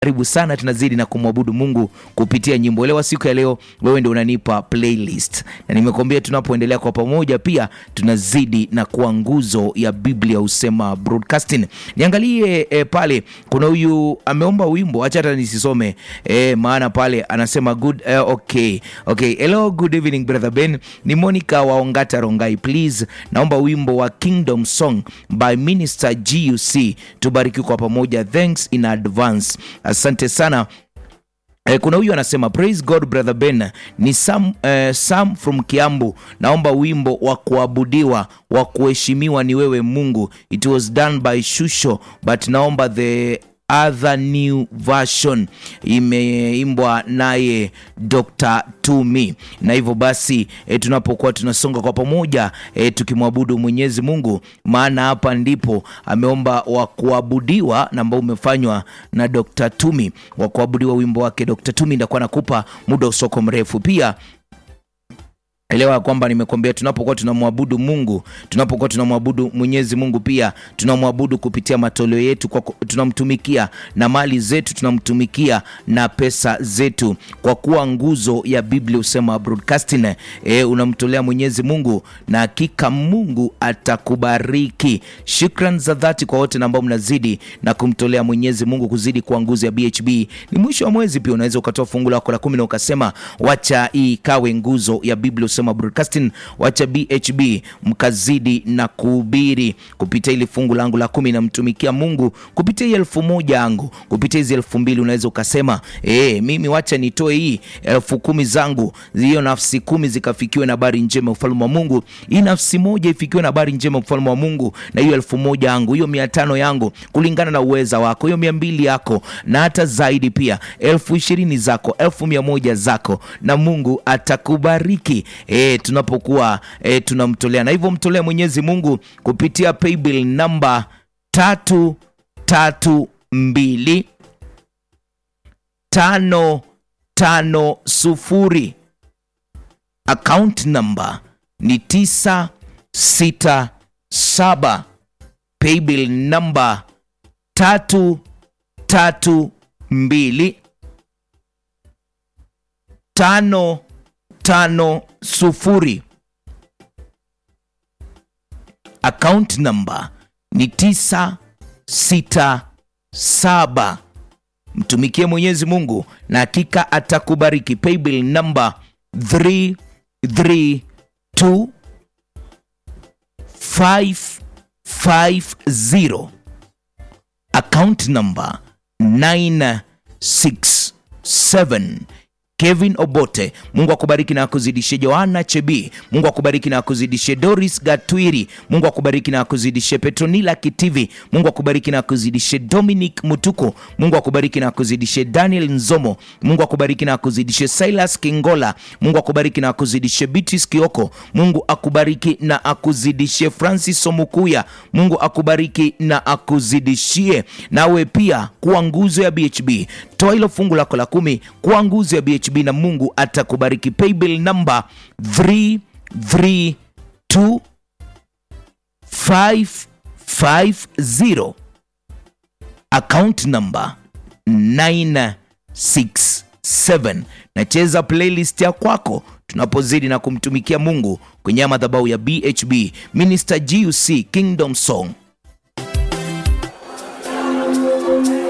karibu sana, tunazidi na kumwabudu Mungu kupitia nyimbo. Leo siku ya leo, wewe ndio unanipa playlist, na nimekuambia tunapoendelea kwa pamoja, pia tunazidi na kuwa nguzo ya Biblia husema broadcasting. Niangalie eh, pale kuna huyu ameomba wimbo, acha hata nisisome eh, maana pale anasema good eh, okay okay. Hello, good evening brother Ben, ni Monica wa Ongata Rongai, please naomba wimbo wa Kingdom Song by Minister GUC, tubariki kwa pamoja, thanks in advance. Asante sana. Eh, kuna huyu anasema praise God brother Ben ni Sam, eh, Sam from Kiambu, naomba wimbo wa kuabudiwa wa kuheshimiwa ni wewe Mungu. It was done by Shusho but naomba the other new version imeimbwa naye Dr. Tumi. Na hivyo basi e, tunapokuwa tunasonga kwa pamoja e, tukimwabudu Mwenyezi Mungu, maana hapa ndipo ameomba wa kuabudiwa na ambao umefanywa na Dr. Tumi, wa kuabudiwa wimbo wake Dr. Tumi. Ndakuwa nakupa muda usoko mrefu pia Elewa kwamba nimekuambia, tunapokuwa tunamwabudu Mungu, tunapokuwa tunamwabudu Mwenyezi Mungu, pia tunamwabudu kupitia matoleo yetu, kwa tunamtumikia na mali zetu, tunamtumikia na pesa zetu, kwa kuwa nguzo ya Biblia husema broadcasting. E, unamtolea Mwenyezi Mungu na hakika Mungu atakubariki. Shukran za dhati kwa wote ambao mnazidi na kumtolea Mwenyezi Mungu, kuzidi kuwa nguzo ya BHB. Ni mwisho wa mwezi, pia unaweza ukatoa fungu lako la kumi na ukasema wacha hii ikawe nguzo ya Biblia broadcasting wacha BHB mkazidi na kuhubiri kupitia ili fungu langu la kumi, namtumikia Mungu kupitia hii elfu moja yangu, kupitia hizi elfu mbili unaweza ukasema e, mimi wacha nitoe hii elfu kumi zangu, hiyo nafsi kumi zikafikiwe na habari njema ufalme wa Mungu, hii nafsi moja ifikiwe na habari njema ufalme wa Mungu, na hiyo elfu moja yangu, hiyo mia tano yangu, kulingana na uweza wako, hiyo mia mbili yako na hata zaidi, pia elfu ishirini zako, elfu mia moja zako, na Mungu atakubariki. E, tunapokuwa e, tunamtolea na hivyo mtolea Mwenyezi Mungu kupitia paybill namba tatu tatu mbili tano tano sufuri account namba ni tisa sita saba paybill namba tatu tatu mbili tano tano sufuri account number ni tisa sita saba. Mtumikie Mwenyezi Mungu na hakika atakubariki. Paybill number 332 550 account number 967 Kevin Obote, Mungu akubariki na akuzidishe. Joanna Chebi, Mungu akubariki na akuzidishe. Doris Gatwiri, Mungu akubariki na akuzidishe. Petronila Kitivi, Mungu akubariki na akuzidishe. Dominic Mutuko, Mungu akubariki na akuzidishe. Daniel Nzomo, Mungu akubariki na akuzidishe. Silas Kingola, Mungu akubariki na akuzidishe. Beatrice Kioko, Mungu akubariki na akuzidishe. Francis Somukuya, Mungu akubariki na akuzidishie. Nawe pia kuwa nguzo ya BHB, toa hilo fungu lako la kumi kuwa nguzo ya BHB na Mungu atakubariki. Paybill number 332550 account number 967. Nacheza playlist ya kwako tunapozidi na kumtumikia Mungu kwenye madhabahu ya BHB. Minister GUC Kingdom Song